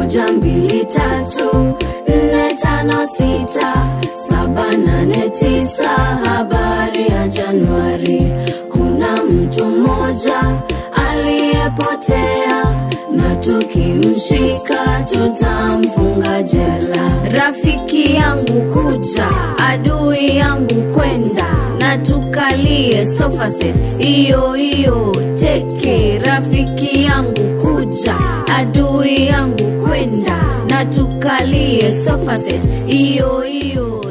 moja mbili tatu nne tano sita saba nane tisa habari ya januari kuna mtu mmoja aliyepotea na tukimshika tutamfunga jela rafiki yangu kuja adui yangu kwenda na tukalie sofa set iyo iyo teke rafiki yangu kuja adui yangu kwenda na tukalie sofa set iyo iyo